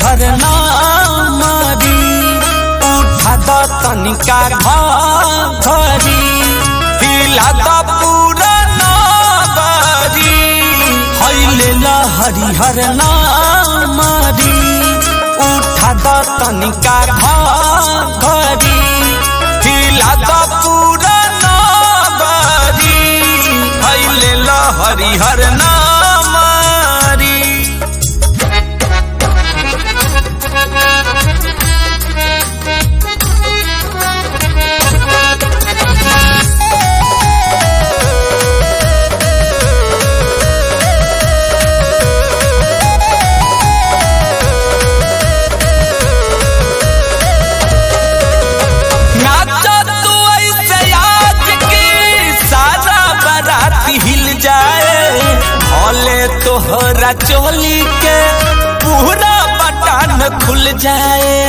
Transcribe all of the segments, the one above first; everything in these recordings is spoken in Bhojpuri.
हरिहर नामरी उठा द तनिका घरी हिला द पूरा नगरी हैले ल हरिहर नामरी उठा द तनिका घरी हिला द पूरा नगरी हैले ल हरिहर नामरी नाचा तू ऐसे आज की सारा बारात हिल जाए भले तोहरा चोली के पूरा बटन खुल जाए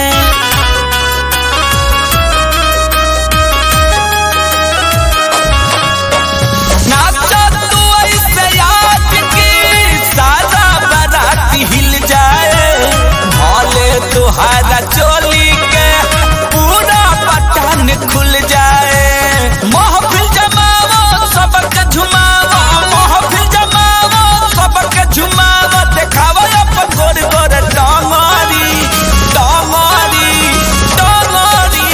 नाचा तू ऐसे आज की सारा बारात हिल जाए भले तोहरा चोली के पूरा बटन खुल जाए महफिल जमावो सबक झुमावो महफिल जमावो सबक झुमावो देखावो अपन गोर गोर डांगरी डांगरी डांगरी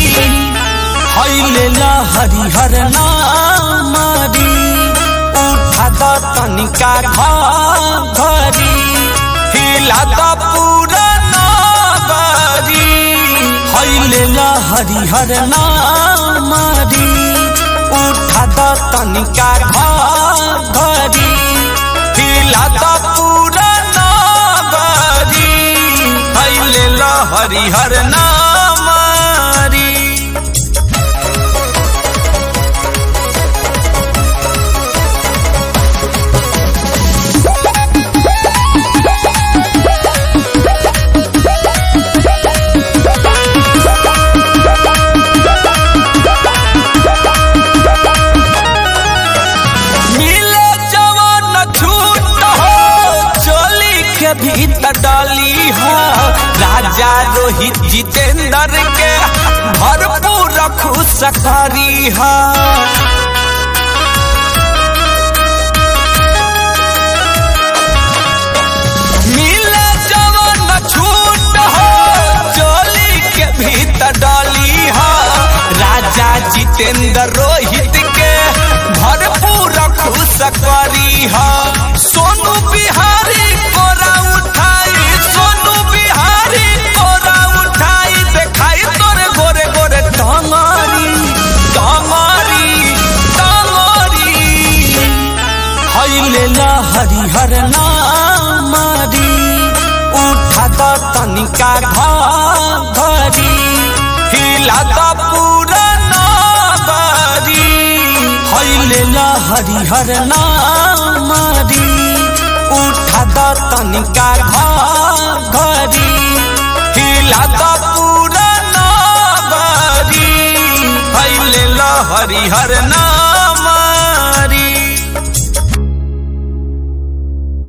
हैले ला हरिहर नामरी उठा द तनिका घरी हिला द पूरा नगरी हैले ला हरिहर नामरी उठा द तनिका घरी हिला द पूरा नगरी हैले ला हरिहर नामरी मिले जवान छूट हो चोली के भीतर डाली हो राजा रोहित जितेंद्र के भरपूर खुश करी हो मिले जवान छूट हो चोली के भीतर डाली हो राजा जितेंद्र रोहित के भरपूर खुश करी हो सोनू बिहारी कोरा उठाई सोनू बिहारी कोरा उठाई देखाई तोरे गोरे गोरे टंगरी टंगरी टंगरी हैले ला हरिहर नामरी उठा द तनिका घरी हिला द पूरा नगरी हैले ला हरिहर नामरी उठा द तनिका घरी हिला द पूरा नगरी हैले ला हरिहर नाम